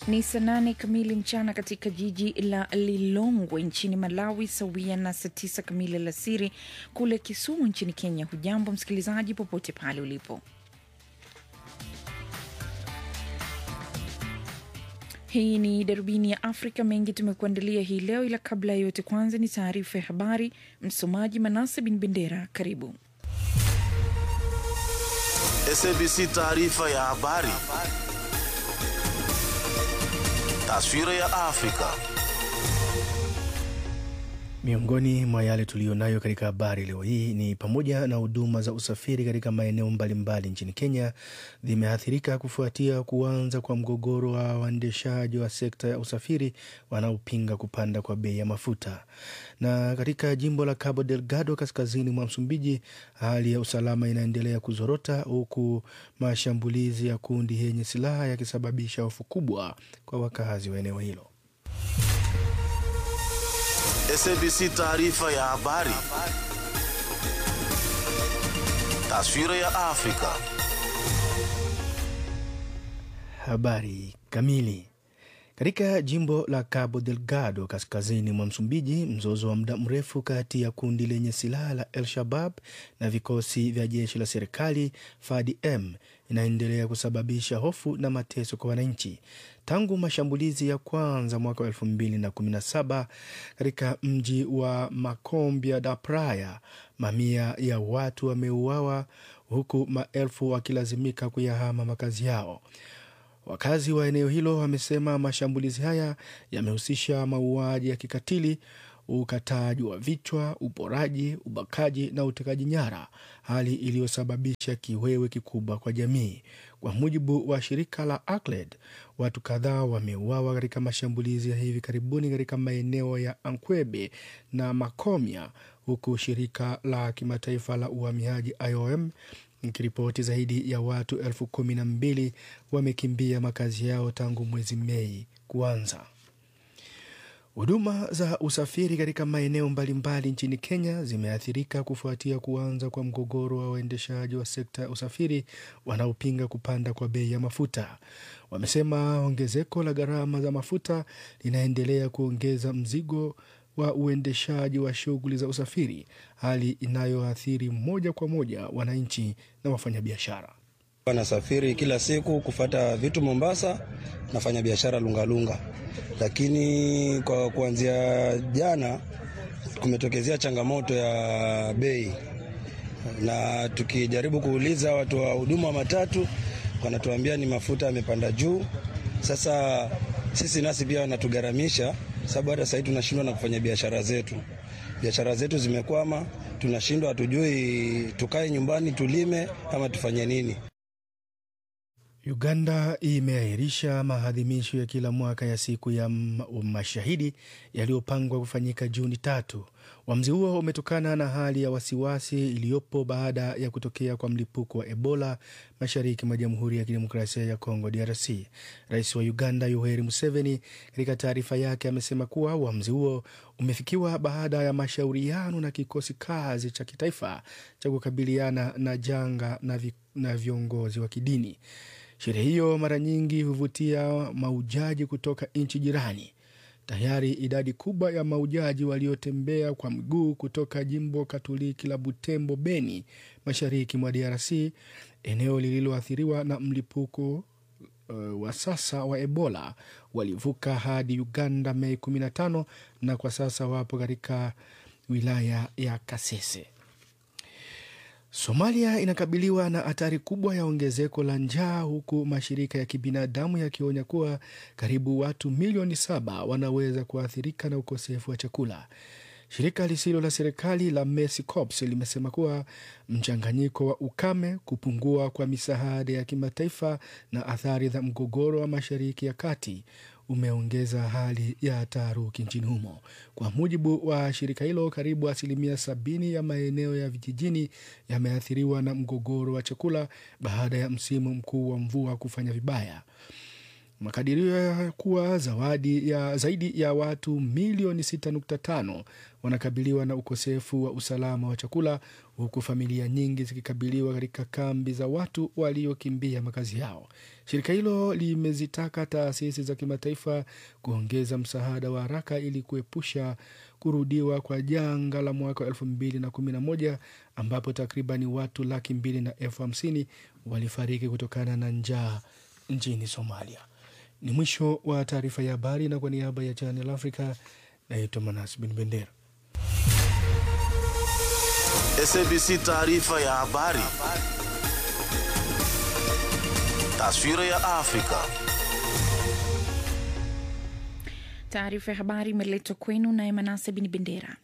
Ni saa nane kamili mchana katika jiji la Lilongwe nchini Malawi, sawia na saa tisa kamili alasiri kule Kisumu nchini Kenya. Hujambo msikilizaji, popote pale ulipo. Hii ni darubini ya Afrika. Mengi tumekuandalia hii leo, ila kabla ya yote, kwanza ni taarifa ya habari. Msomaji Manase Bin Bendera, karibu. SABC taarifa ya habari. Taswira ya Afrika. Miongoni mwa yale tuliyonayo katika habari leo hii ni pamoja na huduma za usafiri katika maeneo mbalimbali nchini Kenya zimeathirika kufuatia kuanza kwa mgogoro wa waendeshaji wa sekta ya usafiri wanaopinga kupanda kwa bei ya mafuta. Na katika jimbo la Cabo Delgado kaskazini mwa Msumbiji, hali ya usalama inaendelea kuzorota huku mashambulizi ya kundi yenye silaha yakisababisha hofu kubwa kwa wakazi wa eneo hilo. SABC taarifa ya habari. Taswira ya Afrika. Habari kamili. Katika jimbo la Cabo Delgado kaskazini mwa Msumbiji, mzozo wa muda mrefu kati ya kundi lenye silaha la El Shabab na vikosi vya jeshi la serikali FADM inaendelea kusababisha hofu na mateso kwa wananchi tangu mashambulizi ya kwanza mwaka wa elfu mbili na kumi na saba katika mji wa Macombia da Praia. Mamia ya watu wameuawa huku maelfu wakilazimika kuyahama makazi yao. Wakazi wa eneo hilo wamesema mashambulizi haya yamehusisha mauaji ya kikatili, ukataji wa vichwa, uporaji, ubakaji na utekaji nyara, hali iliyosababisha kiwewe kikubwa kwa jamii. Kwa mujibu wa shirika la ACLED, watu kadhaa wameuawa katika mashambulizi ya hivi karibuni katika maeneo ya Ankwebe na Makomia, huku shirika la kimataifa la uhamiaji IOM ikiripoti zaidi ya watu elfu kumi na mbili wamekimbia makazi yao tangu mwezi Mei kuanza. Huduma za usafiri katika maeneo mbalimbali nchini Kenya zimeathirika kufuatia kuanza kwa mgogoro wa waendeshaji wa sekta ya usafiri wanaopinga kupanda kwa bei ya mafuta. Wamesema ongezeko la gharama za mafuta linaendelea kuongeza mzigo wa uendeshaji wa shughuli za usafiri, hali inayoathiri moja kwa moja wananchi na wafanyabiashara. Nasafiri kila siku kufata vitu Mombasa, nafanya biashara Lungalunga, lakini kwa kuanzia jana kumetokezea changamoto ya bei, na tukijaribu kuuliza watu wa huduma wa matatu wanatuambia ni mafuta yamepanda juu. Sasa sisi nasi pia wanatugharamisha sababu hata sahii tunashindwa na kufanya biashara zetu. Biashara zetu zimekwama, tunashindwa, hatujui tukae nyumbani tulime ama tufanye nini. Uganda imeahirisha maadhimisho ya kila mwaka ya siku ya mashahidi yaliyopangwa kufanyika Juni tatu. Uamuzi huo umetokana na hali ya wasiwasi iliyopo baada ya kutokea kwa mlipuko wa Ebola mashariki mwa Jamhuri ya Kidemokrasia ya Kongo, DRC. Rais wa Uganda Yoweri Museveni katika taarifa yake amesema kuwa uamuzi huo umefikiwa baada ya mashauriano na kikosi kazi cha kitaifa cha kukabiliana na janga na, vi, na viongozi wa kidini. Sherehe hiyo mara nyingi huvutia maujaji kutoka nchi jirani. Tayari idadi kubwa ya maujaji waliotembea kwa mguu kutoka jimbo Katoliki la Butembo, Beni, mashariki mwa DRC, eneo lililoathiriwa na mlipuko uh, wa sasa wa Ebola, walivuka hadi Uganda Mei 15 na kwa sasa wapo katika wilaya ya Kasese. Somalia inakabiliwa na hatari kubwa ya ongezeko la njaa huku mashirika ya kibinadamu yakionya kuwa karibu watu milioni saba wanaweza kuathirika na ukosefu wa chakula. Shirika lisilo la serikali la Mercy Corps limesema kuwa mchanganyiko wa ukame, kupungua kwa misaada ya kimataifa na athari za mgogoro wa Mashariki ya Kati umeongeza hali ya taharuki nchini humo. Kwa mujibu wa shirika hilo, karibu asilimia sabini ya maeneo ya vijijini yameathiriwa na mgogoro wa chakula baada ya msimu mkuu wa mvua kufanya vibaya. Makadirio ya kuwa zawadi ya zaidi ya watu milioni 6.5 wanakabiliwa na ukosefu wa usalama wa chakula huku familia nyingi zikikabiliwa katika kambi za watu waliokimbia makazi yao. Shirika hilo limezitaka taasisi za kimataifa kuongeza msaada wa haraka ili kuepusha kurudiwa kwa janga la mwaka wa 2011 ambapo takribani watu laki mbili na elfu hamsini walifariki kutokana na njaa nchini Somalia. Ni mwisho wa taarifa ya habari, na kwa niaba ya Channel Africa naitwa Manas Bin Bendera. SABC taarifa ya habari. Taswira ya Afrika. Taarifa ya habari imeletwa kwenu naye Manase Bin Bendera.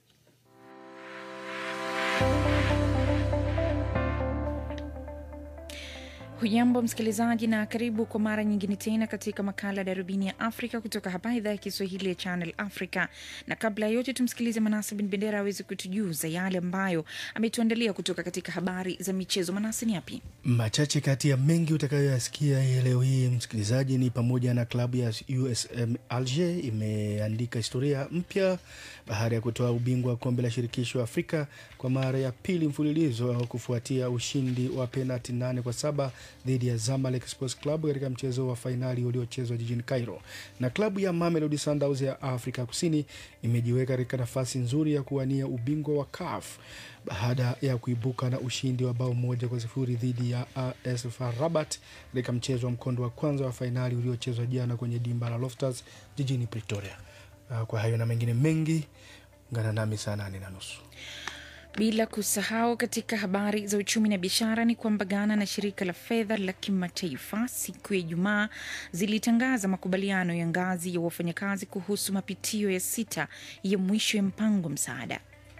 Hujambo msikilizaji, na karibu kwa mara nyingine tena katika makala ya darubini ya Afrika kutoka hapa idhaa ya Kiswahili ya Channel Africa. Na kabla ya yote, tumsikilize Manase Bin Bendera aweze kutujuza yale ambayo ametuandalia kutoka katika habari za michezo. Manase, ni yapi? Machache kati ya mengi utakayoyasikia leo hii msikilizaji, ni pamoja na klabu ya USM Alger imeandika historia mpya baada ya kutoa ubingwa wa kombe la shirikisho Afrika kwa mara ya pili mfululizo kufuatia ushindi wa penalti nane kwa saba dhidi ya Zamalek Sports Club katika mchezo wa fainali uliochezwa jijini Cairo. Na klabu ya Mamelodi Sundowns ya Afrika Kusini imejiweka katika nafasi nzuri ya kuwania ubingwa wa CAF baada ya kuibuka na ushindi wa bao moja kwa sifuri dhidi ya AS FAR Rabat katika mchezo wa mkondo wa kwanza wa fainali uliochezwa jana kwenye dimba la Loftus jijini Pretoria. Kwa hayo na mengine mengi, ungana nami saa nane na nusu. Bila kusahau katika habari za uchumi na biashara ni kwamba Ghana na shirika la fedha la kimataifa siku ya Ijumaa zilitangaza makubaliano ya ngazi ya wafanyakazi kuhusu mapitio ya sita ya mwisho ya mpango msaada.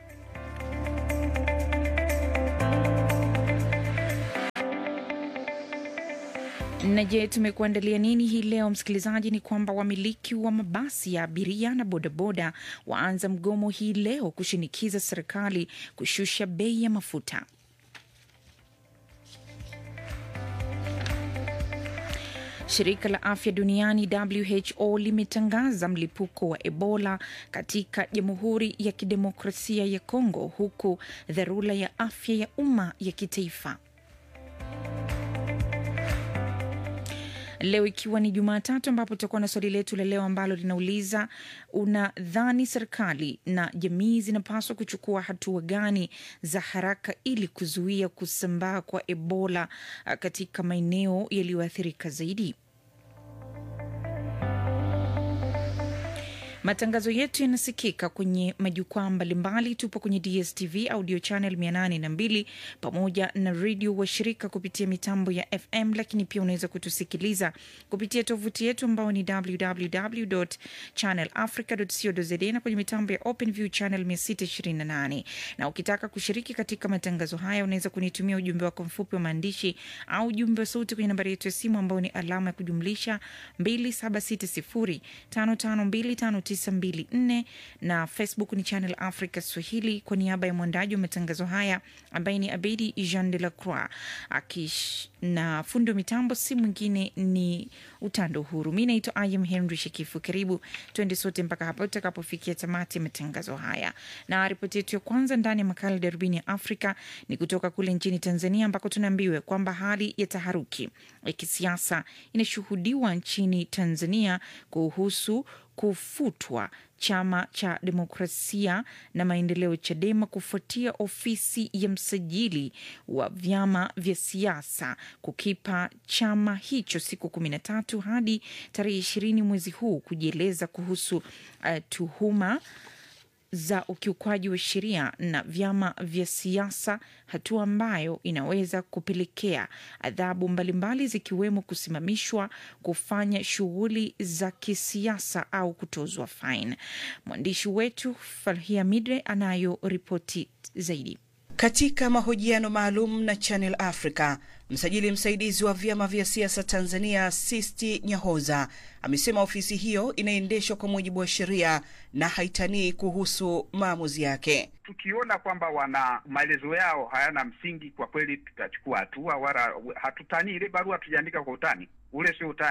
Na je, tumekuandalia nini hii leo msikilizaji? Ni kwamba wamiliki wa mabasi ya abiria na bodaboda waanza mgomo hii leo kushinikiza serikali kushusha bei ya mafuta. Shirika la afya duniani WHO limetangaza mlipuko wa Ebola katika Jamhuri ya Kidemokrasia ya Kongo, huku dharura ya afya ya umma ya kitaifa leo ikiwa ni Jumatatu, ambapo tutakuwa na swali letu la leo ambalo linauliza unadhani serikali na jamii zinapaswa kuchukua hatua gani za haraka ili kuzuia kusambaa kwa Ebola katika maeneo yaliyoathirika zaidi? Matangazo yetu yanasikika kwenye majukwaa mbalimbali. Tupo kwenye DSTV audio channel 802 pamoja na redio washirika kupitia mitambo ya FM, lakini pia unaweza kutusikiliza kupitia tovuti yetu ambao ni www channel africa.co.za na kwenye mitambo ya OpenView channel 628. Na ukitaka kushiriki katika matangazo haya unaweza kunitumia ujumbe wako mfupi wa maandishi au ujumbe wa sauti kwenye nambari yetu ya simu ambao ni alama ya kujumlisha 27605525 na Facebook ni Channel Africa Swahili. Kwa niaba ya mwandaji wa matangazo haya ambaye ni Abedi Jean de la Croix akish na fundi wa mitambo si mwingine ni Utando Huru. Mi naitwa Ayam Henry Shekifu. Karibu tuende sote mpaka hapa tutakapofikia tamati ya matangazo haya, na ripoti yetu ya kwanza ndani ya makala darubini ya Afrika ni kutoka kule nchini Tanzania ambako tunaambiwa kwamba hali ya taharuki ya kisiasa inashuhudiwa nchini Tanzania kuhusu kufutwa chama cha demokrasia na maendeleo Chadema kufuatia ofisi ya msajili wa vyama vya siasa kukipa chama hicho siku kumi na tatu hadi tarehe ishirini mwezi huu kujieleza kuhusu uh, tuhuma za ukiukwaji wa sheria na vyama vya siasa, hatua ambayo inaweza kupelekea adhabu mbalimbali zikiwemo kusimamishwa kufanya shughuli za kisiasa au kutozwa faini. Mwandishi wetu Farhia Midre anayo ripoti zaidi. Katika mahojiano maalum na Channel Africa, msajili msaidizi wa vyama vya siasa Tanzania Sisti Nyahoza amesema ofisi hiyo inaendeshwa kwa mujibu wa sheria na haitanii kuhusu maamuzi yake. Tukiona kwamba wana maelezo yao hayana msingi, kwa kweli tutachukua hatua, wala hatutanii. Ile barua tujaandika kwa utani, ule sio utani ule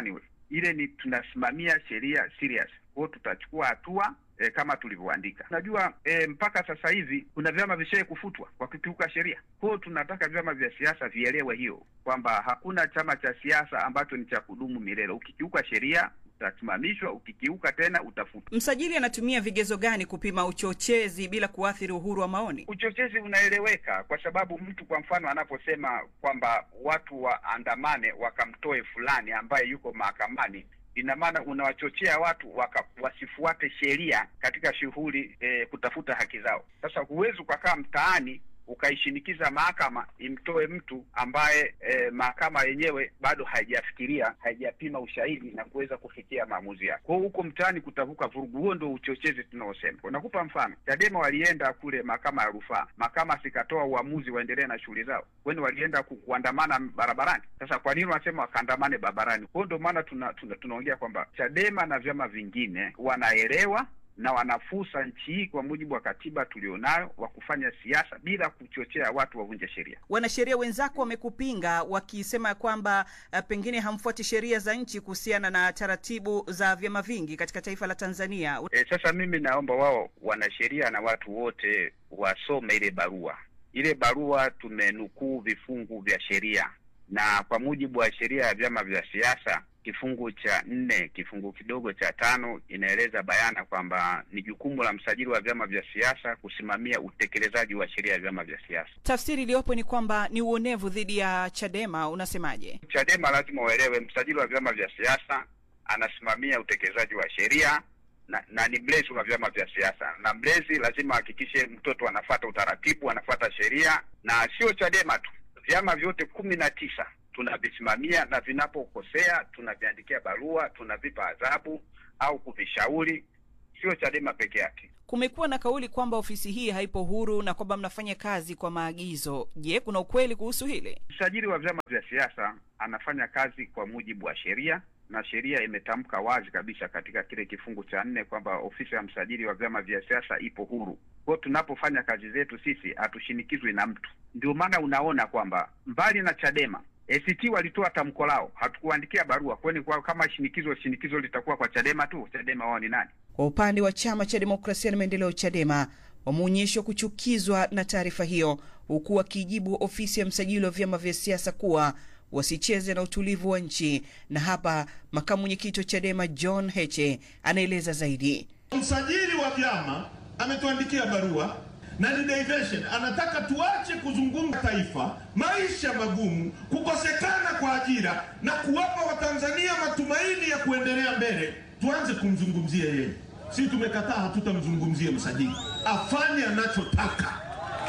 ile ni tunasimamia sheria serious. Kwa hiyo tutachukua hatua e, kama tulivyoandika. Unajua e, mpaka sasa hivi kuna vyama vishae kufutwa kwa kukiuka sheria. Kwa hiyo tunataka vyama vya siasa vielewe hiyo kwamba hakuna chama cha siasa ambacho ni cha kudumu milele. Ukikiuka sheria utasimamishwa, ukikiuka tena utafutwa. Msajili anatumia vigezo gani kupima uchochezi bila kuathiri uhuru wa maoni? Uchochezi unaeleweka kwa sababu mtu kwa mfano anaposema kwamba watu waandamane wakamtoe fulani ambaye yuko mahakamani ina maana unawachochea watu waka, wasifuate sheria katika shughuli e, kutafuta haki zao. Sasa huwezi ukakaa mtaani ukaishinikiza mahakama imtoe mtu ambaye e, mahakama yenyewe bado haijafikiria haijapima ushahidi na kuweza kufikia maamuzi yake. Kwa hiyo huko mtaani kutavuka vurugu, huo ndio uchochezi tunaosema. Unakupa mfano, Chadema walienda kule mahakama ya rufaa, mahakama sikatoa uamuzi waendelee na shughuli zao, kwani walienda ku, kuandamana barabarani. Sasa kwa nini wanasema wakaandamane barabarani? Kwa hiyo ndio maana tuna, tuna, tunaongea kwamba Chadema na vyama vingine wanaelewa na wana fursa nchi hii kwa mujibu wa katiba tulionayo wa kufanya siasa bila kuchochea watu wavunje sheria. Wanasheria wenzako wamekupinga wakisema kwamba uh, pengine hamfuati sheria za nchi kuhusiana na taratibu za vyama vingi katika taifa la Tanzania. E, sasa mimi naomba wao wanasheria na watu wote wasome ile barua. Ile barua tumenukuu vifungu vya sheria, na kwa mujibu wa sheria ya vyama vya siasa kifungu cha nne kifungu kidogo cha tano inaeleza bayana kwamba ni jukumu la msajili wa vyama vya siasa kusimamia utekelezaji wa sheria ya vyama vya siasa. Tafsiri iliyopo ni kwamba ni uonevu dhidi ya Chadema. Unasemaje? Chadema lazima uelewe, msajili wa vyama vya siasa anasimamia utekelezaji wa sheria na, na ni mlezi wa vyama vya siasa, na mlezi lazima ahakikishe mtoto anafata utaratibu, anafata sheria, na sio Chadema tu, vyama vyote kumi na tisa tunavisimamia na vinapokosea tunaviandikia barua, tunavipa adhabu au kuvishauri, sio Chadema peke yake. Kumekuwa na kauli kwamba ofisi hii haipo huru na kwamba mnafanya kazi kwa maagizo. Je, kuna ukweli kuhusu hili? Msajili wa vyama vya siasa anafanya kazi kwa mujibu wa sheria na sheria imetamka wazi kabisa katika kile kifungu cha nne kwamba ofisi ya msajili wa vyama vya siasa ipo huru. Kwa tunapofanya kazi zetu sisi hatushinikizwi na mtu. Ndio maana unaona kwamba mbali na Chadema ACT walitoa tamko lao, hatukuandikia barua. Kwani kwa kama shinikizo shinikizo litakuwa kwa Chadema tu? Chadema wao ni nani? Kwa upande wa chama cha demokrasia na maendeleo CHADEMA wameonyeshwa kuchukizwa na taarifa hiyo, huku wakijibu ofisi ya msajili wa vyama vya siasa kuwa wasicheze na utulivu wa nchi. Na hapa makamu mwenyekiti wa CHADEMA John Heche anaeleza zaidi. Msajili wa vyama ametuandikia barua na ni diversion, anataka tuache kuzungumza taifa, maisha magumu, kukosekana kwa ajira na kuwapa Watanzania matumaini ya kuendelea mbele, tuanze kumzungumzia yeye. Si tumekataa, hatutamzungumzia msajili, afanye anachotaka.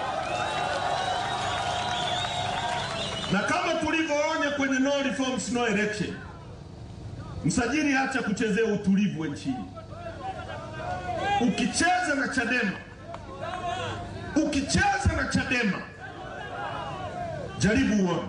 Na kama tulivyoonya kwenye no reforms no election, msajili acha kuchezea utulivu wa nchini. Ukicheza na Chadema ukicheza na Chadema jaribu uone.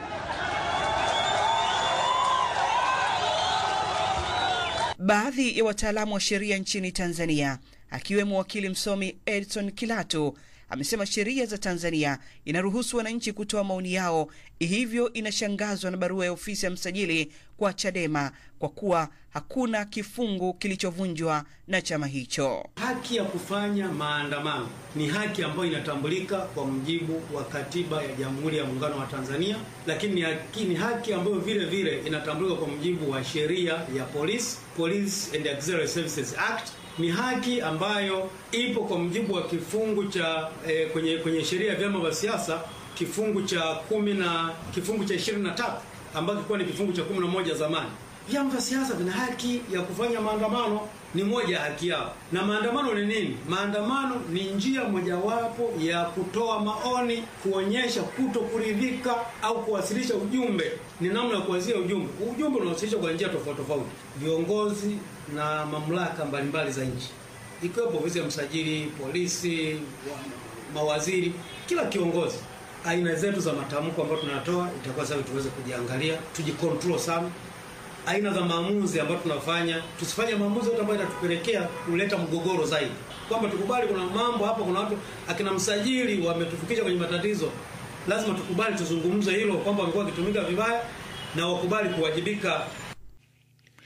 Baadhi ya wataalamu wa sheria nchini Tanzania akiwemo wakili msomi Edson Kilatu amesema sheria za Tanzania inaruhusu wananchi kutoa maoni yao, hivyo inashangazwa na barua ya ofisi ya msajili kwa Chadema kwa kuwa hakuna kifungu kilichovunjwa na chama hicho. Haki ya kufanya maandamano ni haki ambayo inatambulika kwa mujibu wa katiba ya Jamhuri ya Muungano wa Tanzania, lakini ni haki, ni haki ambayo vile vile inatambulika kwa mujibu wa sheria ya Police, Police and Auxiliary Services Act ni haki ambayo ipo kwa mujibu wa kifungu cha eh, kwenye kwenye sheria ya vyama vya siasa kifungu cha kumi na kifungu cha ishirini na tatu ambacho kilikuwa ni kifungu cha kumi na moja zamani. Vyama vya siasa vina haki ya kufanya maandamano, ni moja ya haki yao. Na maandamano ni nini? Maandamano ni njia mojawapo ya kutoa maoni, kuonyesha kuto kuridhika au kuwasilisha ujumbe. Ni namna ya kuwasilisha ujumbe. Ujumbe unawasilishwa kwa njia tofauti tofauti. Viongozi na mamlaka mbalimbali za nchi ikiwepo ofisi ya msajili, polisi, mawaziri, kila kiongozi. Aina zetu za matamko ambayo tunatoa itakuwa sasa tuweze kujiangalia, tujikontrol sana. Aina za maamuzi ambayo tunafanya, tusifanye maamuzi yote ambayo itatupelekea kuleta mgogoro zaidi, kwamba tukubali kuna mambo hapa, kuna watu akina msajili wametufikisha kwenye matatizo. Lazima tukubali, tuzungumze hilo kwamba wamekuwa wakitumika vibaya na wakubali kuwajibika.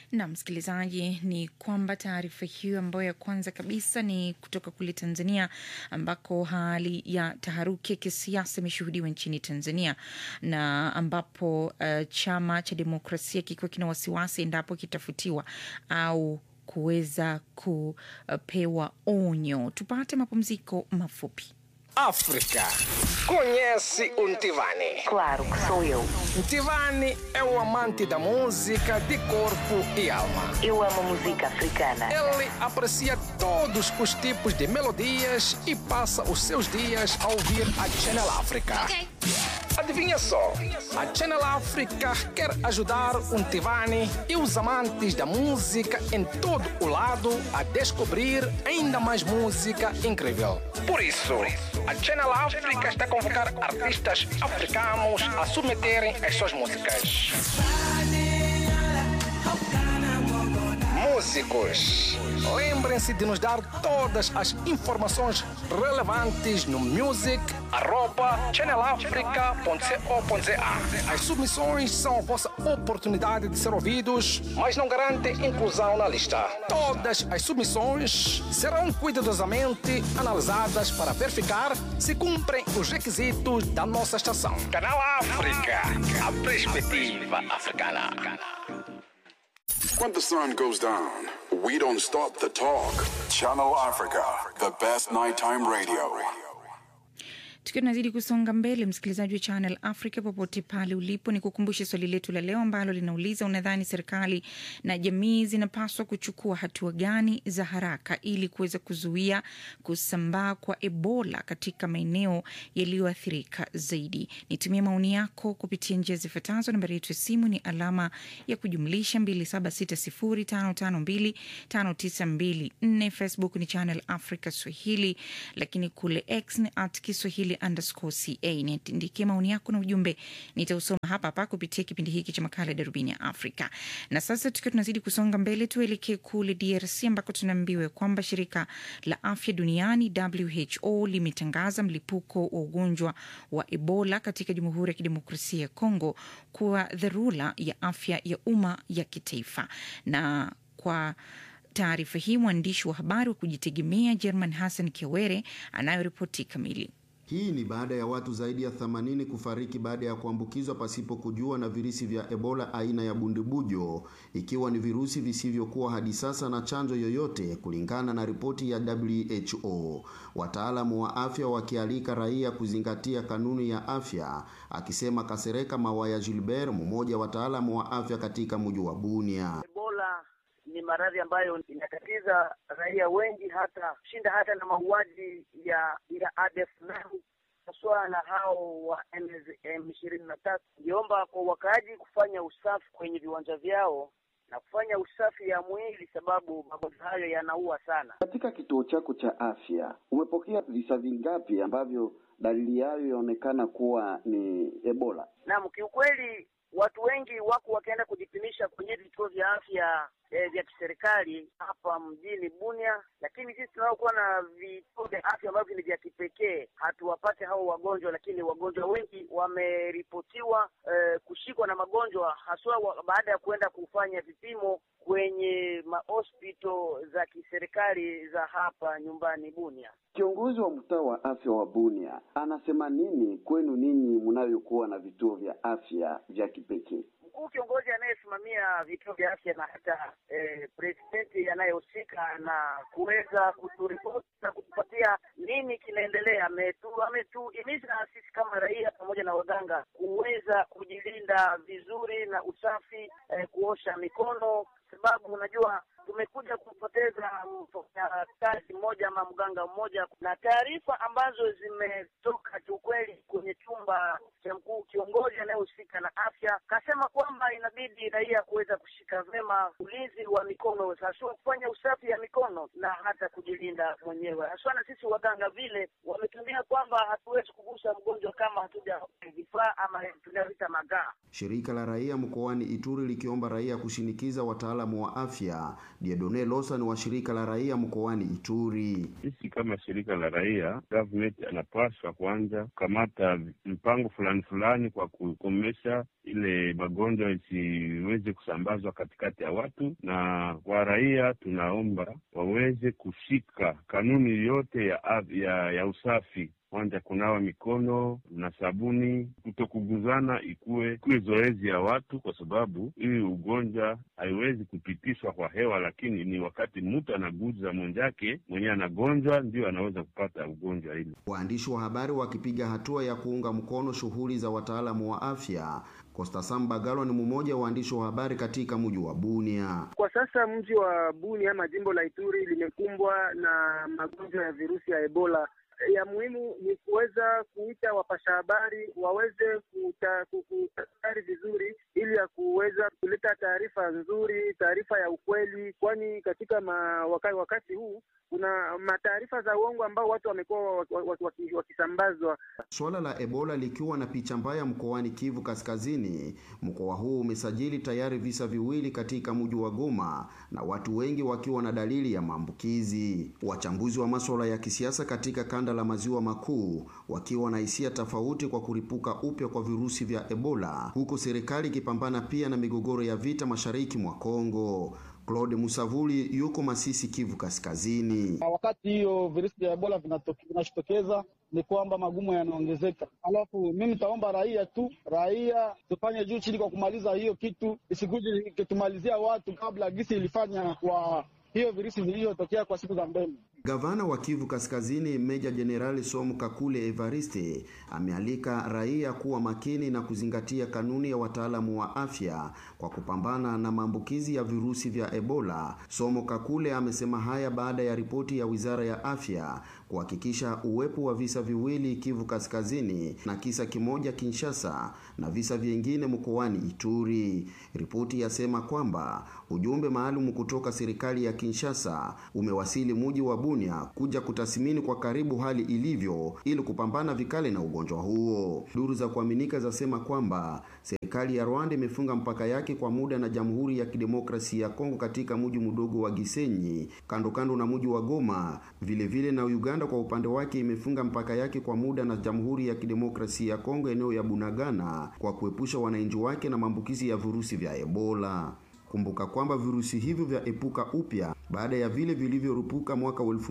na msikilizaji, ni kwamba taarifa hiyo ambayo ya kwanza kabisa ni kutoka kule Tanzania, ambako hali ya taharuki ya kisiasa imeshuhudiwa nchini Tanzania na ambapo uh, chama cha demokrasia kikiwa kina wasiwasi endapo kitafutiwa au kuweza kupewa onyo. Tupate mapumziko mafupi. África. Conhece o Ntivani? Claro que sou eu. Ntivani é o amante da música de corpo e alma. Eu amo música africana. Ele aprecia todos os tipos de melodias e passa os seus dias a ouvir a Channel África. Adivinha só, a Channel África quer ajudar o Ntivani e os amantes da música em todo o lado a descobrir ainda mais música incrível. Por isso, a Channel África está a convocar artistas africanos a submeterem as suas músicas. Músicos, lembrem-se de nos dar todas as informações relevantes no music@channelafrica.co.za. As submissões são a vossa oportunidade de ser ouvidos, mas não garantem inclusão na lista. Todas as submissões serão cuidadosamente analisadas para verificar se cumprem os requisitos da nossa estação. Canal África, a perspectiva africana. When the sun goes down, we don't stop the talk. Channel Africa, the best nighttime radio. Tukiwa tunazidi kusonga mbele, msikilizaji wa Channel Africa popote pale ulipo, ni kukumbushe swali letu la leo ambalo linauliza, unadhani serikali na jamii zinapaswa kuchukua hatua gani za haraka ili kuweza kuzuia kusambaa kwa Ebola katika maeneo yaliyoathirika zaidi? Nitumie maoni yako kupitia njia zifuatazo. Nambari yetu ya simu ni alama ya kujumlisha 276055259254. Facebook ni Channel Africa Swahili, lakini kule X ni at Kiswahili underscore ca. Niandikie maoni yako na ujumbe, nitausoma hapa hapa kupitia kipindi hiki cha makala ya darubini ya Afrika. Na sasa tukiwa tunazidi kusonga mbele, tuelekee kule DRC ambako tunaambiwa kwamba shirika la afya duniani WHO limetangaza mlipuko wa ugonjwa wa Ebola katika Jamhuri ya Kidemokrasia ya Kongo kuwa dharura ya afya ya umma ya kitaifa na kwa taarifa hii mwandishi wa habari wa kujitegemea German Hassan Kiwere anayoripoti kamili. Hii ni baada ya watu zaidi ya 80 kufariki baada ya kuambukizwa pasipo kujua na virusi vya Ebola aina ya bundibujo, ikiwa ni virusi visivyokuwa hadi sasa na chanjo yoyote, kulingana na ripoti ya WHO. Wataalamu wa afya wakialika raia kuzingatia kanuni ya afya, akisema Kasereka Mawaya Gilbert, mmoja wa wataalamu wa afya katika mji wa Bunia. Ebola ni maradhi ambayo inatatiza raia wengi hata kushinda hata na mauaji ya ya ADF NAM haswa na hao wa M ishirini na tatu. Ngiomba kwa wakaaji kufanya usafi kwenye viwanja vyao na kufanya usafi ya mwili, sababu magonjwa hayo yanaua sana. Katika kituo chako cha afya umepokea visa vingapi ambavyo dalili yayo yaonekana kuwa ni Ebola? Naam, kiukweli watu wengi wako wakienda kujipimisha kwenye vituo vya afya eh, vya kiserikali hapa mjini Bunia, lakini sisi tunaokuwa na vituo vya afya ambavyo ni vya kipekee hatuwapate hao wagonjwa, lakini wagonjwa wengi wameripotiwa eh, kushikwa na magonjwa haswa wa, baada ya kuenda kufanya vipimo kwenye mahospito za kiserikali za hapa nyumbani Bunia. Kiongozi wa mtaa wa afya wa Bunia anasema nini kwenu ninyi mnayokuwa na vituo vya afya vya kipekee? Mkuu kiongozi anayesimamia vituo vya afya na hata eh, presidenti anayehusika na kuweza kuturipoti na kutupatia nini kinaendelea, ametu ametuhimiza sisi kama raia pamoja na waganga kuweza kujilinda vizuri na usafi, eh, kuosha mikono sababu unajua tumekuja kupoteza mfanyakazi mmoja ama mganga mmoja, na taarifa ambazo zimetoka kiukweli kwenye chumba cha mkuu kiongozi anayehusika na afya kasema kwamba inabidi raia kuweza kushika vema ulinzi wa mikono, haswa kufanya usafi ya mikono na hata kujilinda mwenyewe, haswa na sisi waganga vile wametumia kwamba hatuwezi kugusa mgonjwa kama hatuja vifaa ama tunavita magaa. Shirika la raia mkoani Ituri likiomba raia kushinikiza wataalamu wa afya. Diedone Losan wa shirika la raia mkoani Ituri: sisi kama shirika la raia, government anapaswa kwanza kukamata kukamata mpango fulani fulani kwa kukomesha ile magonjwa isiweze kusambazwa katikati ya watu, na kwa raia tunaomba waweze kushika kanuni yote ya, af- ya, ya usafi kwanza kunawa mikono na sabuni, kutokuguzana ikuwe ikuwe zoezi ya watu, kwa sababu hii ugonjwa haiwezi kupitishwa kwa hewa, lakini ni wakati mtu anaguza mwenzake mwenyewe anagonjwa, ndio anaweza kupata ugonjwa hili. Waandishi wa habari wakipiga hatua ya kuunga mkono shughuli za wataalamu wa afya. Costa Sambagalo ni mmoja wa waandishi wa habari katika mji wa Bunia. Kwa sasa mji wa Bunia ama jimbo la Ituri limekumbwa na magonjwa ya virusi ya Ebola. Ya muhimu ni kuweza kuita wapasha habari waweze kuta- ku- kutafakari vizuri, ili ya kuweza kuleta taarifa nzuri, taarifa ya ukweli, kwani katika ma, wakati, wakati huu kuna mataarifa za uongo ambao watu wamekuwa waki- waki- waki- wakisambazwa. Suala la Ebola likiwa na picha mbaya mkoani Kivu Kaskazini. Mkoa huu umesajili tayari visa viwili katika mji wa Goma na watu wengi wakiwa na dalili ya maambukizi. Wachambuzi wa masuala ya kisiasa katika kanda la maziwa makuu wakiwa na hisia tofauti kwa kuripuka upya kwa virusi vya Ebola, huku serikali ikipambana pia na migogoro ya vita mashariki mwa Kongo. Claude Musavuli yuko Masisi, Kivu Kaskazini. Na wakati hiyo virusi vya Ebola vinatoke- vinajitokeza ni kwamba magumu yanaongezeka. Alafu mimi nitaomba raia tu, raia tufanye juu chini kwa kumaliza hiyo kitu, isikuje ikitumalizia watu kabla gisi ilifanya kwa hiyo virusi vilivyotokea kwa siku za mbele. Gavana wa Kivu Kaskazini Meja Jenerali Somu Kakule Evariste amealika raia kuwa makini na kuzingatia kanuni ya wataalamu wa afya kwa kupambana na maambukizi ya virusi vya Ebola. Somo Kakule amesema haya baada ya ripoti ya Wizara ya Afya kuhakikisha uwepo wa visa viwili Kivu Kaskazini na kisa kimoja Kinshasa na visa vingine mkoani Ituri. Ripoti yasema kwamba ujumbe maalum kutoka serikali ya Kinshasa umewasili muji wa Bunia kuja kutathmini kwa karibu hali ilivyo ili kupambana vikali na ugonjwa huo. Duru za kuaminika zasema kwamba serikali ya Rwanda imefunga mpaka yake kwa muda na Jamhuri ya Kidemokrasia ya Kongo katika mji mdogo wa Gisenyi kando kando na mji wa Goma. Vile vile na Uganda kwa upande wake imefunga mpaka yake kwa muda na Jamhuri ya Kidemokrasia ya Kongo eneo ya Bunagana kwa kuepusha wananchi wake na maambukizi ya virusi vya Ebola. Kumbuka kwamba virusi hivyo vya epuka upya baada ya vile vilivyorupuka mwaka wa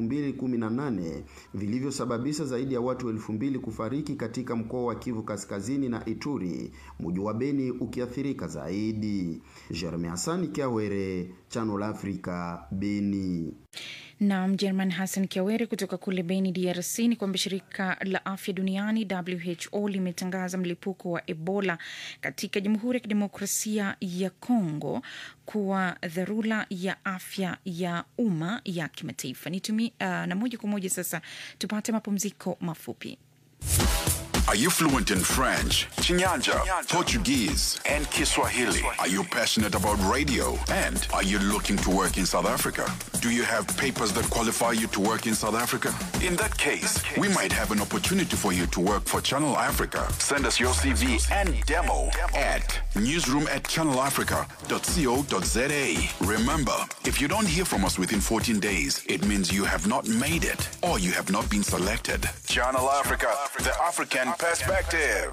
2018 vilivyosababisha zaidi ya watu elfu mbili kufariki katika mkoa wa Kivu Kaskazini na Ituri, mji wa Beni ukiathirika zaidi. Jeremy Hassan Kiawere, Channel Africa, Beni. na Mjerman Hassan Kiawere kutoka kule Beni, DRC, ni kwamba shirika la afya duniani WHO limetangaza mlipuko wa Ebola katika Jamhuri ya Kidemokrasia ya Kongo kuwa dharura ya afya ya umma ya kimataifa. Nitumi, uh, na moja kwa moja sasa tupate mapumziko mafupi. Are you fluent in French, Chinyanja, Portuguese, and Kiswahili? Are you passionate about radio? And are you looking to work in South Africa? Do you have papers that qualify you to work in South Africa? In that case, we might have an opportunity for you to work for Channel Africa. Send us your CV and demo at newsroom at channelafrica.co.za. Remember, if you don't hear from us within 14 days, it means you have not made it or you have not been selected. Channel Africa, the African perspective.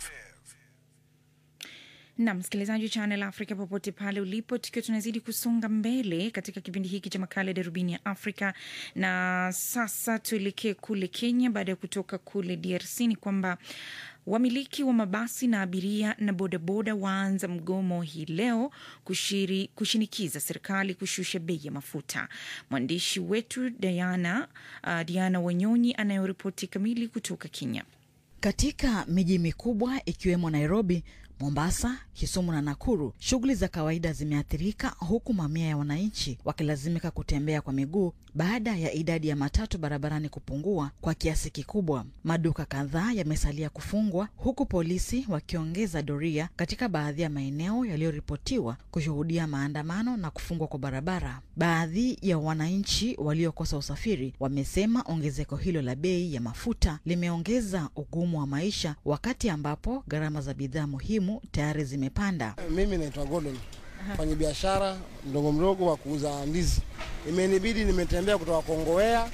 na msikilizaji wa Channel Africa popote pale ulipo, tukiwa tunazidi kusonga mbele katika kipindi hiki cha makala ya darubini ya Afrika. Na sasa tuelekee kule Kenya. Baada ya kutoka kule DRC, ni kwamba wamiliki wa mabasi na abiria na bodaboda waanza mgomo hii leo kushiri, kushinikiza serikali kushusha bei ya mafuta. Mwandishi wetu Diana, uh, Diana Wanyonyi anayoripoti kamili kutoka Kenya. Katika miji mikubwa ikiwemo Nairobi, Mombasa, Kisumu na Nakuru, shughuli za kawaida zimeathirika huku mamia ya wananchi wakilazimika kutembea kwa miguu baada ya idadi ya matatu barabarani kupungua kwa kiasi kikubwa. Maduka kadhaa yamesalia kufungwa huku polisi wakiongeza doria katika baadhi ya maeneo yaliyoripotiwa kushuhudia maandamano na kufungwa kwa barabara. Baadhi ya wananchi waliokosa usafiri wamesema ongezeko hilo la bei ya mafuta limeongeza ugumu wa maisha wakati ambapo gharama za bidhaa muhimu tayari zimepanda. Mimi naitwa Gordon, mfanya biashara mdogo mdogo wa kuuza ndizi. Imenibidi nimetembea kutoka Kongowea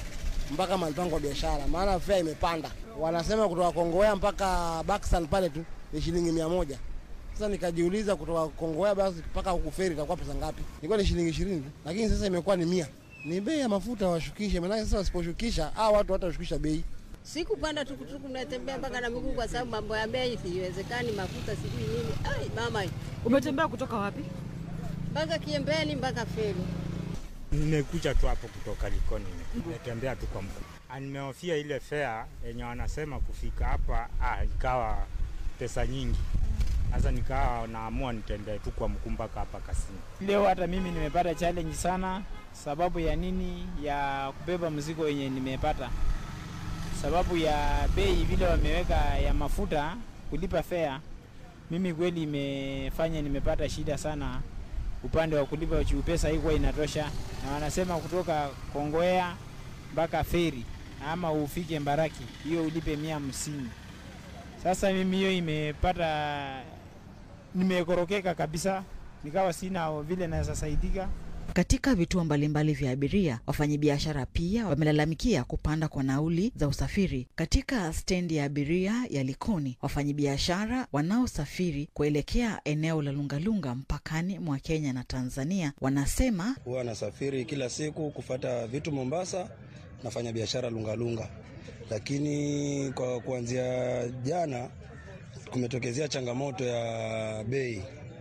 mpaka mahali pangu wa biashara, maana fea imepanda. Wanasema kutoka Kongowea mpaka Baksan pale tu ni shilingi mia moja. Sasa nikajiuliza kutoka Kongowea basi mpaka huku feri itakuwa pesa ngapi? Ilikuwa ni shilingi ishirini tu, lakini sasa imekuwa ni mia. Ni bei ya mafuta washukishe, maanake sasa wasiposhukisha hao watu watashukisha bei. Sikupanda tukutuku, natembea mpaka na miguu kwa sababu mambo ya bei siwezekani, mafuta sijui nini. Ai mama, Umetembea kutoka wapi? mpaka Kiembeni mpaka Feri. Nimekuja tu hapo kutoka Likoni, nimetembea tu kwa mguu. Ah, Nimehofia ile fea yenye wanasema kufika hapa, ah, ikawa pesa nyingi. Sasa nikawa naamua nitembee tu kwa mguu mpaka hapa Kasini. Leo hata mimi nimepata challenge sana. Sababu ya nini? Ya kubeba mzigo yenye nimepata, sababu ya bei vile wameweka ya mafuta kulipa fare. Mimi kweli imefanya nimepata shida sana upande wa kulipa juu, pesa haikuwa inatosha, na wanasema kutoka Kongowea mpaka feri ama ufike Mbaraki hiyo ulipe mia hamsini. Sasa mimi hiyo imepata nimekorokeka kabisa, nikawa sina vile naweza saidika. Katika vituo mbalimbali vya abiria, wafanyabiashara pia wamelalamikia kupanda kwa nauli za usafiri. Katika stendi ya abiria ya Likoni, wafanyabiashara wanaosafiri kuelekea eneo la Lungalunga mpakani mwa Kenya na Tanzania wanasema Huwa nasafiri kila siku kufata vitu Mombasa, nafanya biashara Lungalunga, lakini kwa kuanzia jana kumetokezea changamoto ya bei,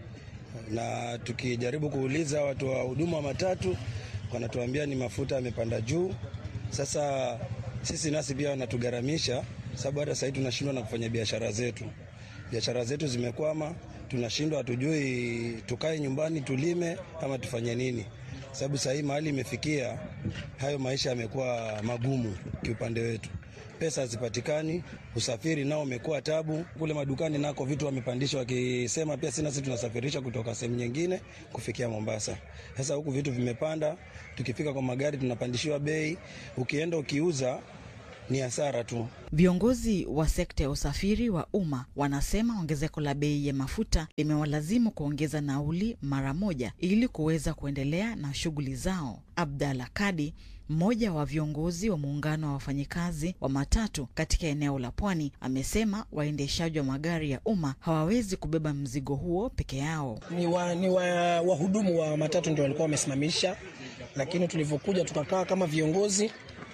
na tukijaribu kuuliza watu wa huduma wa matatu wanatuambia ni mafuta yamepanda juu. Sasa sisi nasi pia wanatugharamisha, sababu hata sahii tunashindwa na kufanya biashara zetu. Biashara zetu zimekwama, tunashindwa, hatujui tukae nyumbani tulime ama tufanye nini, sababu sahii mahali imefikia, hayo maisha yamekuwa magumu kiupande wetu pesa hazipatikani, usafiri nao umekuwa tabu. Kule madukani nako vitu wamepandisha, wakisema pia sina, sisi tunasafirisha kutoka sehemu nyingine kufikia Mombasa. Sasa huku vitu vimepanda, tukifika kwa magari tunapandishiwa bei, ukienda ukiuza ni hasara tu. Viongozi wa sekta ya usafiri wa umma wanasema ongezeko la bei ya mafuta limewalazimu kuongeza nauli mara moja ili kuweza kuendelea na shughuli zao. Abdalla Kadi, mmoja wa viongozi wa muungano wa wafanyikazi wa matatu katika eneo la Pwani, amesema waendeshaji wa magari ya umma hawawezi kubeba mzigo huo peke yao. ni wa, ni wa, wahudumu wa matatu ndio walikuwa wamesimamisha, lakini tulivyokuja tukakaa kama viongozi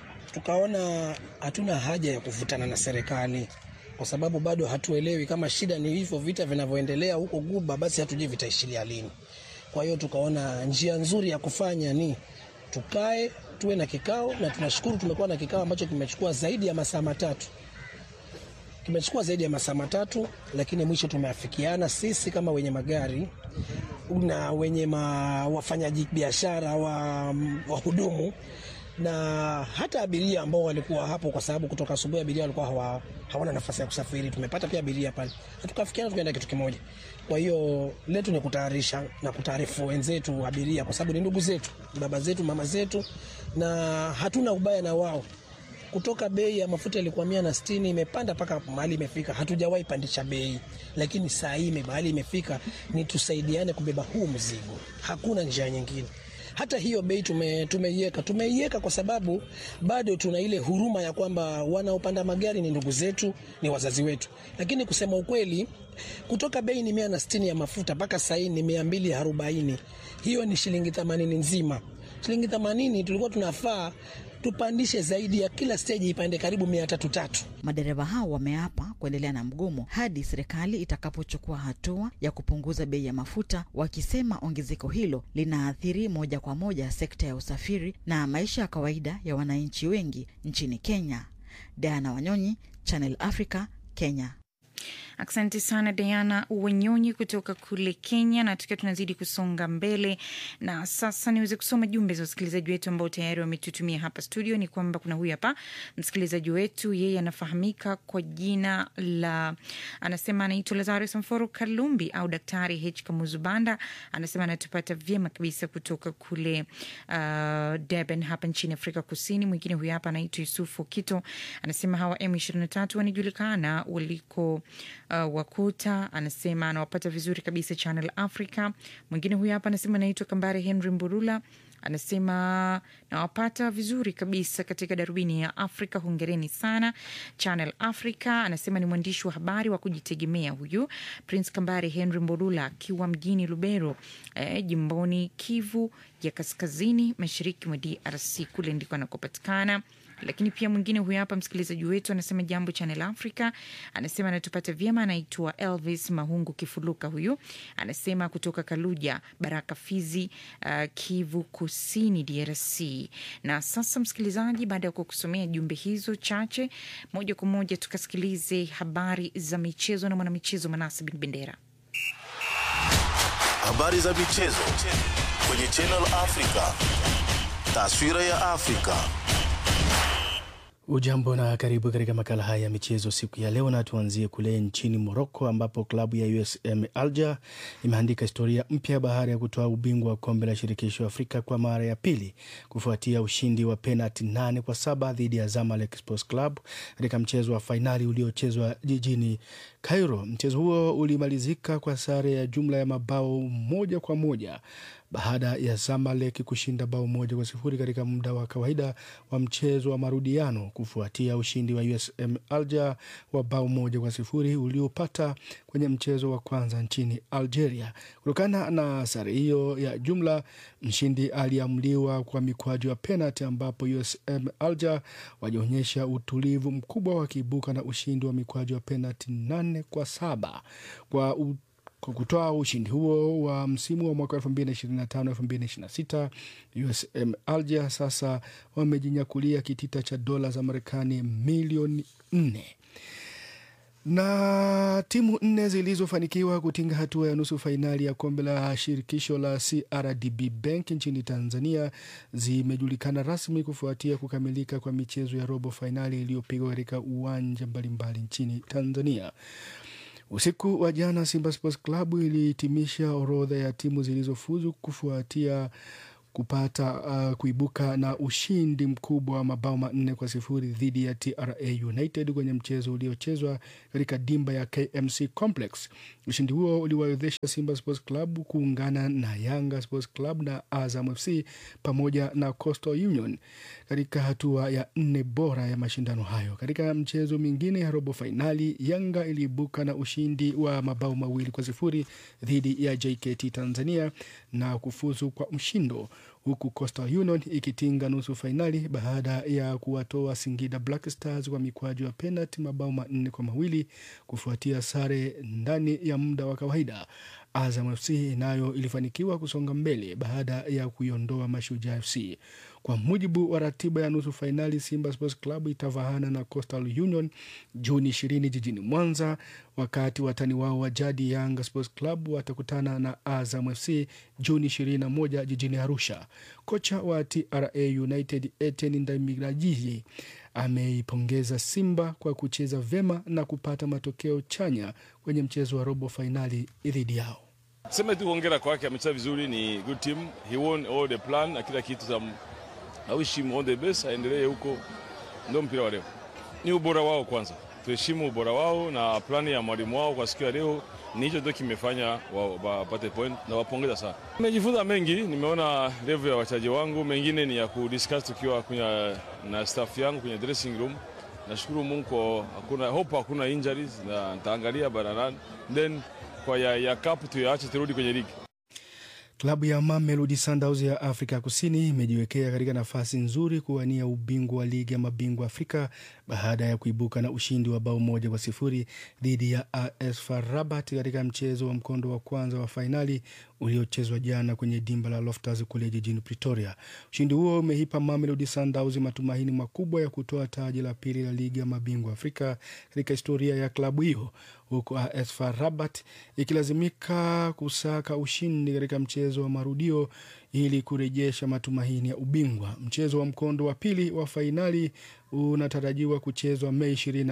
tukaona hatuna haja ya kuvutana na serikali kwa sababu bado hatuelewi kama shida ni hivyo vita vinavyoendelea huko Guba, basi hatujui vitaishilia lini. Kwa hiyo tukaona njia nzuri ya kufanya ni tukae tuwe na kikao, na tunashukuru tumekuwa na kikao ambacho kimechukua zaidi ya masaa matatu kimechukua zaidi ya masaa matatu, lakini mwisho tumeafikiana sisi kama wenye magari na wenye ma, wafanyaji biashara wa wahudumu na hata abiria ambao walikuwa hapo, kwa sababu kutoka asubuhi abiria walikuwa hawa, hawana nafasi ya kusafiri. Tumepata pia abiria pale na tukafikiana, tukaenda kitu kimoja. Kwa hiyo letu ni kutayarisha na kutaarifu wenzetu abiria, kwa sababu ni ndugu zetu, baba zetu, mama zetu, na hatuna ubaya na wao kutoka bei ya mafuta ilikuwa mia na sitini imepanda mpaka mahali imefika. Hatujawahi pandisha bei, lakini saa hii mahali imefika ni tusaidiane kubeba huu mzigo, hakuna njia nyingine. Hata hiyo bei tume, tumeiweka tumeiweka kwa sababu bado tuna ile huruma ya kwamba wanaopanda magari ni ndugu zetu, ni wazazi wetu. Lakini kusema ukweli, kutoka bei ni mia na sitini ya mafuta mpaka saa hii ni mia mbili arobaini hiyo ni shilingi themanini nzima. Shilingi themanini tulikuwa tunafaa tupandishe zaidi ya kila steji ipande karibu mia tatu tatu. Madereva hao wameapa kuendelea na mgomo hadi serikali itakapochukua hatua ya kupunguza bei ya mafuta, wakisema ongezeko hilo linaathiri moja kwa moja sekta ya usafiri na maisha ya kawaida ya wananchi wengi nchini Kenya. Diana Wanyonyi, Channel Africa, Kenya. Asante sana Diana Wanyonyi kutoka kule Kenya. Na tukiwa tunazidi kusonga mbele, na sasa niweze kusoma jumbe za wasikilizaji wetu ambao tayari wametutumia hapa studio. Ni kwamba kuna huyu hapa msikilizaji wetu, yeye anafahamika kwa jina la, anasema anaitwa Lazarus Mforo Kalumbi au Daktari H Kamuzubanda. Anasema anatupata vyema kabisa kutoka kule uh, Durban hapa nchini Afrika Kusini. Mwingine huyu hapa anaitwa Yusufu Kito, anasema hawa M23 wanajulikana waliko uh, Wakuta. Anasema anawapata vizuri kabisa Channel Africa. Mwingine huyu hapa anasema anaitwa Kambare Henry Mburula anasema nawapata vizuri kabisa katika darubini ya Afrika. Hongereni sana Channel Africa. Anasema ni mwandishi wa habari wa kujitegemea huyu Prince Kambare Henry Mbolula akiwa mjini Lubero, eh, jimboni Kivu ya kaskazini mashariki mwa DRC, kule ndiko anakopatikana lakini pia mwingine huyu hapa msikilizaji wetu anasema jambo Channel Africa, anasema anatupata vyema, anaitwa Elvis Mahungu Kifuluka. Huyu anasema kutoka Kaluja, Baraka, Fizi, uh, Kivu Kusini, DRC. Na sasa msikilizaji, baada ya kukusomea jumbe hizo chache, moja kwa moja tukasikilize habari za michezo na mwanamichezo Manase Bin Bendera. Habari za michezo kwenye Channel Africa. Taswira ya Afrika. Ujambo na karibu katika makala haya ya michezo siku ya leo, na tuanzie kule nchini Moroko ambapo klabu ya USM Alger imeandika historia mpya baada ya kutoa ubingwa wa kombe la shirikisho Afrika kwa mara ya pili kufuatia ushindi wa penalti nane kwa saba dhidi ya Zamalek Sports Club katika mchezo wa fainali uliochezwa jijini Cairo. Mchezo huo ulimalizika kwa sare ya jumla ya mabao moja kwa moja baada ya Zamalek kushinda bao moja kwa sifuri katika muda wa kawaida wa mchezo wa marudiano kufuatia ushindi wa USM Alger wa bao moja kwa sifuri uliopata kwenye mchezo wa kwanza nchini Algeria. Kutokana na sare hiyo ya jumla, mshindi aliamliwa kwa mikwaju ya penalti, ambapo USM Alger wajionyesha utulivu mkubwa wakiibuka na ushindi wa mikwaju ya penalti nane kwa saba kwa u kwa kutoa ushindi huo wa msimu wa mwaka 2025 2026, USM Alger sasa wamejinyakulia kitita cha dola za Marekani milioni nne na timu nne zilizofanikiwa kutinga hatua ya nusu fainali ya kombe la shirikisho la CRDB Bank nchini Tanzania zimejulikana rasmi kufuatia kukamilika kwa michezo ya robo fainali iliyopigwa katika uwanja mbalimbali nchini Tanzania. Usiku wa jana Simba Sports Club ilihitimisha orodha ya timu zilizofuzu kufuatia kupata uh, kuibuka na ushindi mkubwa wa mabao manne kwa sifuri dhidi ya TRA United kwenye mchezo uliochezwa katika dimba ya KMC Complex. Ushindi huo uliwawezesha Simba Sports Club kuungana na Yanga Sports Club na Azam FC pamoja na Coastal Union katika hatua ya nne bora ya mashindano hayo. Katika mchezo mingine ya robo fainali, Yanga iliibuka na ushindi wa mabao mawili kwa sifuri dhidi ya JKT Tanzania na kufuzu kwa mshindo huku Coastal Union ikitinga nusu fainali baada ya kuwatoa Singida Black Stars kwa mikwaju ya penalti mabao manne kwa mawili kufuatia sare ndani ya muda wa kawaida. Azam FC nayo ilifanikiwa kusonga mbele baada ya kuiondoa Mashujaa FC. Kwa mujibu wa ratiba ya nusu fainali, Simba Sports Club itavahana na Coastal Union Juni ishirini jijini Mwanza, wakati watani wao wa jadi Yanga Sports Club watakutana na Azam FC Juni ishirini na moja jijini Arusha. Kocha wa TRA United Etienne Ndayiragije ameipongeza Simba kwa kucheza vyema na kupata matokeo chanya kwenye mchezo wa robo fainali dhidi yao. Sema tu hongera kwake, amecheza vizuri, ni good team, he won all the plan na kila kitu. Za I wish him all the best, aendelee huko, ndio mpira wa leo. Ni ubora wao kwanza, tuheshimu ubora wao na plani ya mwalimu wao kwa siku ya leo ni hicho ndio kimefanya wapate point na wapongeza sana. Nimejifunza mengi, nimeona level ya wachezaji wangu, mengine ni ya kudiscuss tukiwa kwenye na staff yangu kwenye dressing room. Nashukuru Mungu kwa hakuna hope, hakuna injuries na nitaangalia bararan then kwa ya, ya cup tuyaache turudi kwenye ligi. Klabu ya Mamelodi Sundowns ya Afrika Kusini imejiwekea katika nafasi nzuri kuwania ubingwa wa ligi ya mabingwa Afrika baada ya kuibuka na ushindi wa bao moja kwa sifuri dhidi ya AS FAR Rabat katika mchezo wa mkondo wa kwanza wa fainali uliochezwa jana kwenye dimba la Loftus kule jijini Pretoria. Ushindi huo umeipa Mamelodi Sundowns matumaini makubwa ya kutoa taji la pili la ligi ya mabingwa Afrika katika historia ya klabu hiyo, huku AS FAR Rabat ikilazimika kusaka ushindi katika mchezo wa marudio ili kurejesha matumaini ya ubingwa. Mchezo wa mkondo wa pili wa fainali unatarajiwa kuchezwa Mei 24,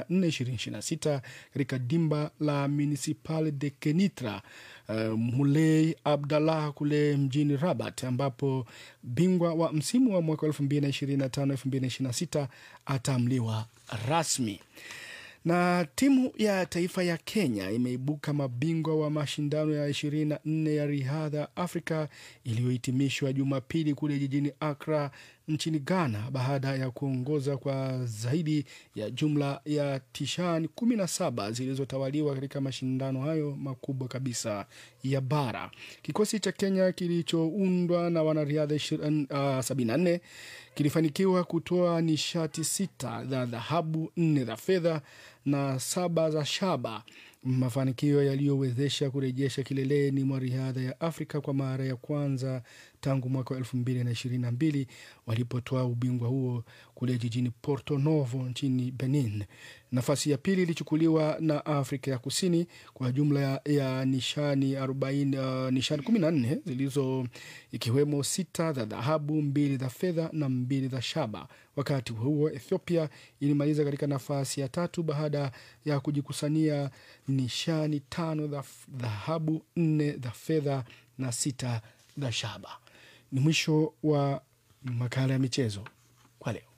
2026 katika dimba la Municipal de Kenitra uh, Mulei Abdallah kule mjini Rabat, ambapo bingwa wa msimu wa mwaka 2025 2026 ataamliwa rasmi Na timu ya taifa ya Kenya imeibuka mabingwa wa mashindano ya 24 ya riadha Afrika iliyohitimishwa Jumapili kule jijini Accra nchini Ghana baada ya kuongoza kwa zaidi ya jumla ya tishani 17 zilizotawaliwa katika mashindano hayo makubwa kabisa ya bara. Kikosi cha Kenya kilichoundwa na wanariadha 74 kilifanikiwa kutoa nishati sita za dhahabu, nne za fedha na saba za shaba, mafanikio yaliyowezesha kurejesha kileleni mwa riadha ya Afrika kwa mara ya kwanza tangu mwaka wa elfu mbili na ishirini na mbili walipotoa ubingwa huo kule jijini Porto Novo nchini Benin. Nafasi ya pili ilichukuliwa na Afrika ya Kusini kwa jumla ya, ya nishani 40, uh, nishani kumi na nne zilizo ikiwemo sita za dhahabu, mbili za fedha na mbili za shaba. Wakati huo Ethiopia ilimaliza katika nafasi ya tatu baada ya kujikusania nishani tano za dhahabu, nne za fedha na sita za shaba. Ni mwisho wa makala ya michezo kwa leo.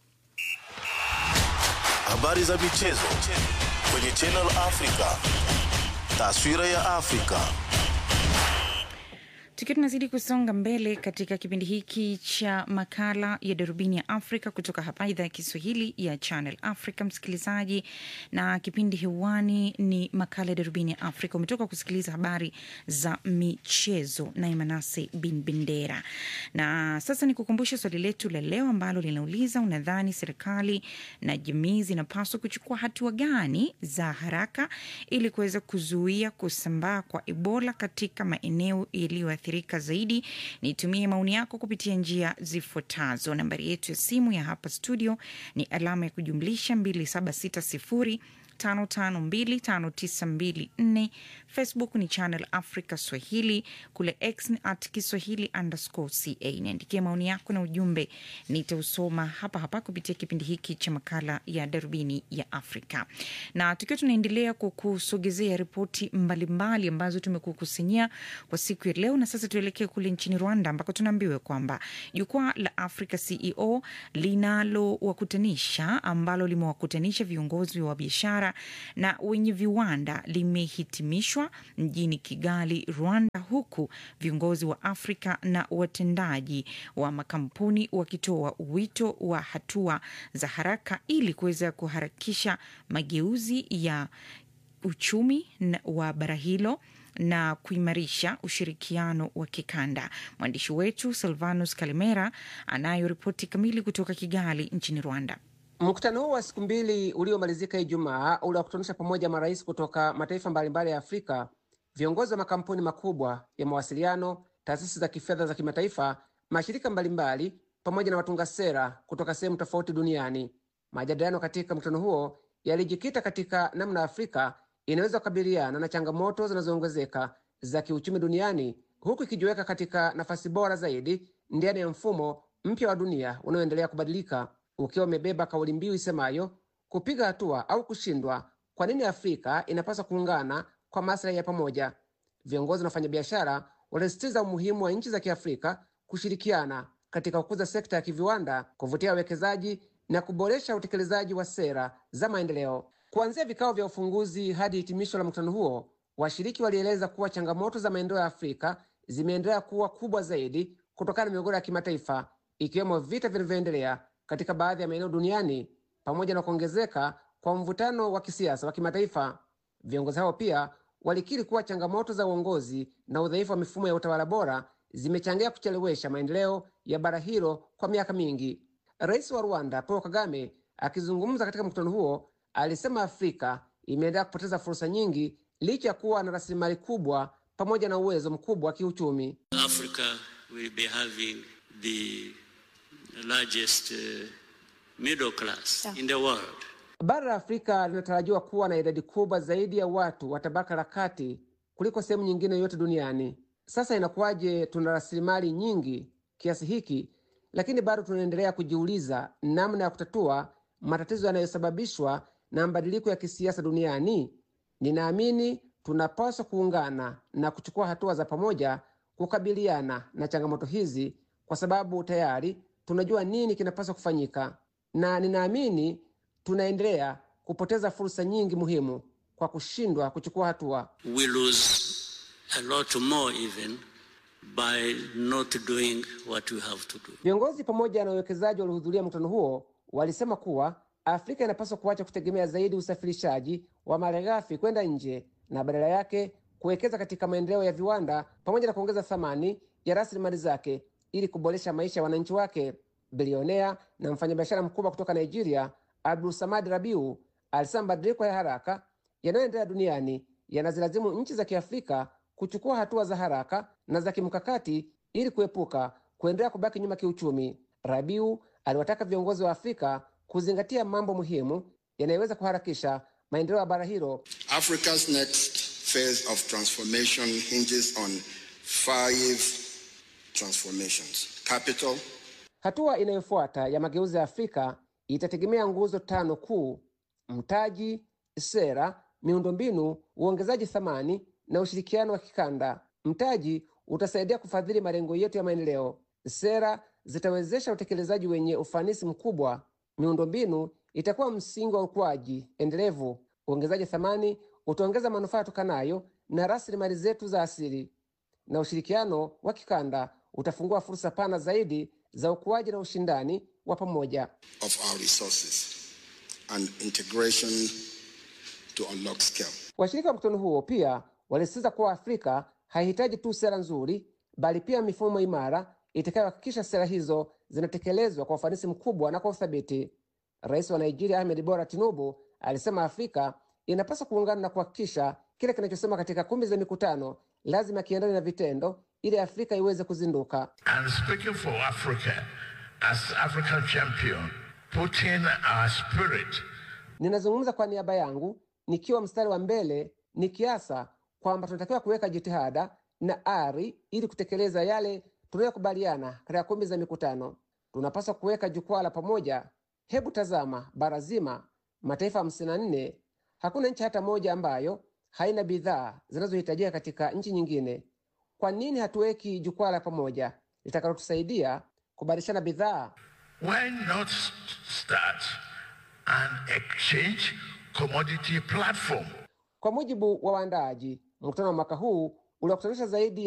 Habari za michezo kwenye Channel Africa. Taswira ya Afrika. Tukiwa tunazidi kusonga mbele katika kipindi hiki cha makala ya darubini ya Afrika kutoka hapa idhaa ya Kiswahili ya Channel Africa, msikilizaji, na kipindi hewani ni makala ya darubini ya Afrika. Umetoka kusikiliza habari za michezo na Imanase bin Bendera, na sasa ni kukumbusha swali letu la leo ambalo linauliza, unadhani serikali na jamii zinapaswa kuchukua hatua gani za haraka ili kuweza kuzuia kusambaa kwa Ebola katika maeneo yaliyoathirika zaidi. Nitumie maoni yako kupitia njia zifuatazo. Nambari yetu ya simu ya hapa studio ni alama ya kujumlisha 2760 552594 Facebook ni Channel Africa Swahili, kule X ni at Kiswahili underscore ca. Niandikia maoni yako na ujumbe, nitausoma hapa hapa kupitia kipindi hiki cha makala ya darubini ya Afrika, na tukiwa tunaendelea kukusogezea ripoti mbalimbali ambazo tumekukusanyia kwa siku ya leo. Na sasa tuelekee kule nchini Rwanda ambako tunaambiwa kwamba jukwaa la Africa CEO linalowakutanisha ambalo limewakutanisha viongozi wa biashara na wenye viwanda limehitimishwa mjini Kigali, Rwanda, huku viongozi wa Afrika na watendaji wa makampuni wakitoa wito wa hatua za haraka ili kuweza kuharakisha mageuzi ya uchumi wa bara hilo na kuimarisha ushirikiano wa kikanda. Mwandishi wetu Silvanus Kalimera anayo ripoti kamili kutoka Kigali nchini Rwanda. Mkutano huo wa siku mbili uliomalizika Ijumaa uliwakutanisha pamoja marais kutoka mataifa mbalimbali ya Afrika, viongozi wa makampuni makubwa ya mawasiliano, taasisi za kifedha za kimataifa, mashirika mbalimbali, pamoja na watunga sera kutoka sehemu tofauti duniani. Majadiliano katika mkutano huo yalijikita katika namna Afrika inaweza kukabiliana na changamoto zinazoongezeka za kiuchumi duniani, huku ikijiweka katika nafasi bora zaidi ndani ya mfumo mpya wa dunia unaoendelea kubadilika ukiwa umebeba kauli mbiu isemayo kupiga hatua au kushindwa. Kwa nini Afrika inapaswa kuungana kwa maslahi ya pamoja? Viongozi na wafanyabiashara walisisitiza umuhimu wa nchi za Kiafrika kushirikiana katika kukuza sekta ya kiviwanda, kuvutia wawekezaji na kuboresha utekelezaji wa sera za maendeleo. Kuanzia vikao vya ufunguzi hadi hitimisho la mkutano huo, washiriki walieleza kuwa changamoto za maendeleo ya Afrika zimeendelea kuwa kubwa zaidi kutokana na migogoro ya kimataifa, ikiwemo vita vinavyoendelea katika baadhi ya maeneo duniani pamoja na kuongezeka kwa mvutano wa kisiasa wa kimataifa. Viongozi hao pia walikiri kuwa changamoto za uongozi na udhaifu wa mifumo ya utawala bora zimechangia kuchelewesha maendeleo ya bara hilo kwa miaka mingi. Rais wa Rwanda Paul Kagame akizungumza katika mkutano huo alisema Afrika imeendelea kupoteza fursa nyingi licha ya kuwa na rasilimali kubwa pamoja na uwezo mkubwa wa kiuchumi. Africa will be having the largest uh, middle class in the world. Bara la Afrika linatarajiwa kuwa na idadi kubwa zaidi ya watu wa tabaka la kati kuliko sehemu nyingine yoyote duniani. Sasa inakuwaje tuna rasilimali nyingi kiasi hiki, lakini bado tunaendelea kujiuliza namna ya kutatua matatizo yanayosababishwa na mabadiliko ya kisiasa duniani? Ninaamini tunapaswa kuungana na kuchukua hatua za pamoja kukabiliana na changamoto hizi, kwa sababu tayari tunajua nini kinapaswa kufanyika, na ninaamini tunaendelea kupoteza fursa nyingi muhimu kwa kushindwa kuchukua hatua. We lose a lot more even by not doing what we have to do. Viongozi pamoja na wawekezaji waliohudhuria mkutano huo walisema kuwa Afrika inapaswa kuacha kutegemea zaidi usafirishaji wa malighafi kwenda nje na badala yake kuwekeza katika maendeleo ya viwanda pamoja na kuongeza thamani ya rasilimali zake ili kuboresha maisha ya wananchi wake. Bilionea na mfanyabiashara mkubwa kutoka Nigeria, Abdul Samad Rabiu, alisema mabadiliko ya haraka yanayoendelea duniani yanazilazimu nchi za Kiafrika kuchukua hatua za haraka na za kimkakati ili kuepuka kuendelea kubaki nyuma kiuchumi. Rabiu aliwataka viongozi wa Afrika kuzingatia mambo muhimu yanayoweza kuharakisha maendeleo ya bara hilo. Africa's next phase of transformation hinges on five transformations. Capital, Hatua inayofuata ya mageuzi ya Afrika itategemea nguzo tano kuu: mtaji, sera, miundombinu, uongezaji thamani na ushirikiano wa kikanda. Mtaji utasaidia kufadhili malengo yetu ya maendeleo. Sera zitawezesha utekelezaji wenye ufanisi mkubwa. Miundombinu itakuwa msingi wa ukuaji endelevu. Uongezaji thamani utaongeza manufaa yatokanayo na rasilimali zetu za asili, na ushirikiano wa kikanda utafungua fursa pana zaidi za ukuaji na ushindani wa pamoja. of our resources and integration to unlock scale. Washirika wa mkutano huo pia walisisitiza kuwa Afrika haihitaji tu sera nzuri, bali pia mifumo imara itakayohakikisha sera hizo zinatekelezwa kwa ufanisi mkubwa na kwa uthabiti. Rais wa Nigeria Ahmed Bola Tinubu alisema Afrika inapaswa kuungana na kuhakikisha kile kinachosema katika kumbi za mikutano lazima kiendane na vitendo, ili Afrika iweze kuzinduka. And speaking for Africa, as African champion, putting our spirit Ninazungumza kwa niaba yangu nikiwa mstari wa mbele nikiasa kwamba tunatakiwa kuweka jitihada na ari ili kutekeleza yale tunayokubaliana katika kumbi za mikutano. Tunapaswa kuweka jukwaa la pamoja. Hebu tazama bara zima, mataifa hamsini na nne. Hakuna nchi hata moja ambayo haina bidhaa zinazohitajika katika nchi nyingine. Kwa nini hatuweki jukwaa la pamoja litakalotusaidia kubadilishana bidhaa? why not start an exchange commodity platform? Kwa mujibu wa waandaaji, mkutano wa mwaka huu uliokutanisha zaidi